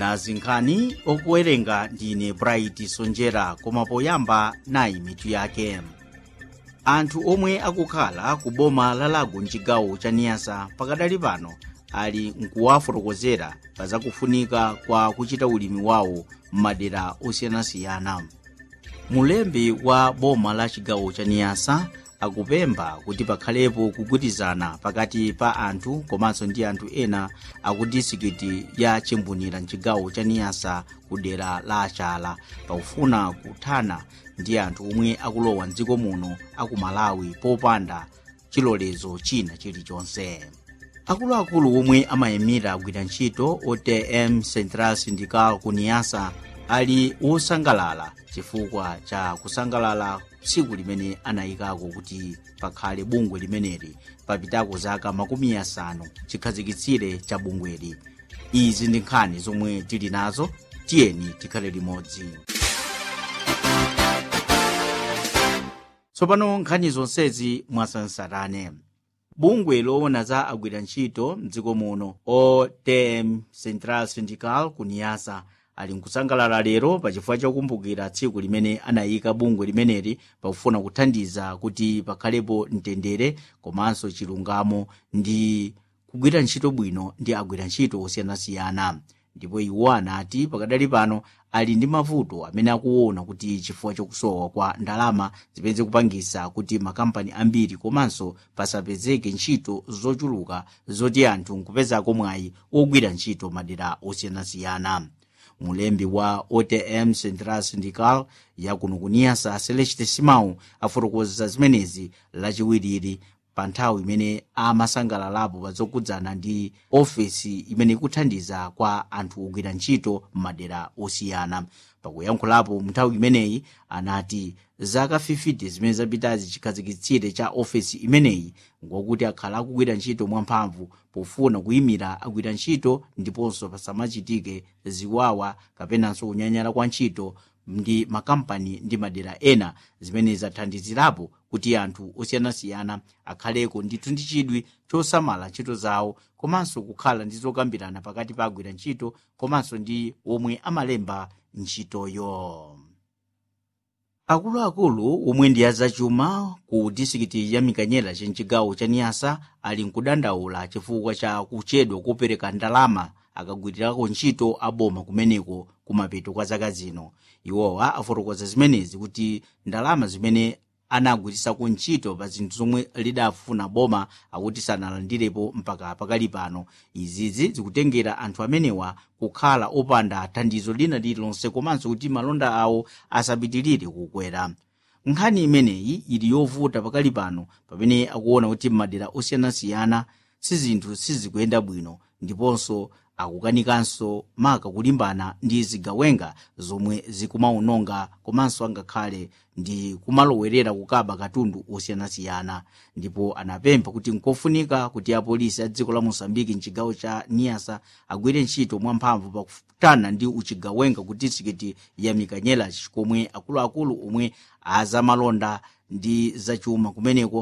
nazi nkhani okuwerenga ndine bright sonjera koma poyamba nayi mitu yake anthu omwe akukhala ku boma la lago mchigawo cha niyasa pakadali pano ali nkuwafotokozera pa zakufunika kwa kuchita ulimi wawo m'madera osiyanasiyana mulembi wa boma la chigawo cha niyasa akupempha kuti pakhalepo kugwirizana pakati pa anthu komanso ndi anthu ena aku disikiti ya chimbunira mchigawo cha niyasa ku dera la achala pakufuna kuthana ndi anthu omwe akulowa mdziko muno aku malawi popanda chilolezo china chilichonse akuluakulu omwe amayimira agwira ntchito otm central syndical ku niyasa ali wosangalala chifukwa cha kusangalala tsiku limene anayikako kuti pakhale bungwe limeneli papitako zaka makumi asanu chikhazikitsire cha bungweli izi ndi nkhani zomwe tili nazo tiyeni tikhale limodzi tsopano nkhani zonsezi mwasansarane bungwe loona za agwira ntchito mdziko muno otm central syndical ku niyasa ali nkusangalala lero pachifukwa chokumbukira tsiku limene anayika bungwe limeneli pakufuna kuthandiza kuti pakhalepo mtendere komanso chilungamo ndi kugwira ntchito bwino ndi agwira ntchito osiyanasiyana ndipo iwo anati pakadali pano ali ndi mavuto amene akuona kuti chifukwa chokusowa kwa ndalama zipeze kupangisa kuti makampani ambiri komanso pasapezeke ntchito zochuluka zoti anthu nkupezako mwayi ogwira ntchito madera osiyanasiyana mulembi wa otm central syndical yakuno kuniyasa celeste simau afotokoza zimenezi lachiwiriri pa nthawi imene amasangalalapo pa zokhudzana ndi ofesi imene ikuthandiza kwa anthu ogwira ntchito m'madera osiyana pakuyankhulapo nthawi imeneyi anati zaka 50 zimene zapitazi chikhazikitsire cha ofesi imeneyi ngokuti akhala akugwira ntchito mwamphamvu pofuna kuyimira agwira ntchito ndiponso pasamachitike ziwawa kapenanso kunyanyala kwa ntchito ndi makampani ndi madera ena zimene zathandizirapo kuti anthu osiyanasiyana akhaleko ndithu ndi chidwi chosamala ntchito zawo komanso kukhala ndi zokambirana pakati pa agwira ntchito komanso ndi omwe amalemba ntchitoyo akuluakulu omwe ndi azachuma ku disikiti ya mikanyela chenchigawo cha niyasa ali nkudandaula chifukwa cha kuchedwa kopereka ndalama akagwirirako ntchito aboma kumeneko kumapeto kwa zaka zino iwowa afotokoza zimenezi kuti ndalama zimene anagwirisako ntchito pa zinthu zomwe lidafuna boma akuti sanalandirepo mpaka pakali pano izizi zikutengera anthu amenewa kukhala opanda thandizo lina lililonse komanso kuti malonda awo asapitirire kukwera nkhani imeneyi ili yovuta pakali pano pamene akuona kuti m'madera osiyanasiyana sizinthu sizikuyenda bwino ndiponso akukanikanso maka kulimbana ndi zigawenga zomwe zikumawononga komanso angakhale ndi kumalowerera kukaba katundu osiyanasiyana ndipo anapempha kuti nkofunika kuti apolisi a dziko la mosambiki mchigawo cha niyasa agwire ntchito mwamphamvu pakutana ndi uchigawenga ku disikiti ya mikanyela komwe akuluakulu omwe azamalonda ndi zachuma kumeneko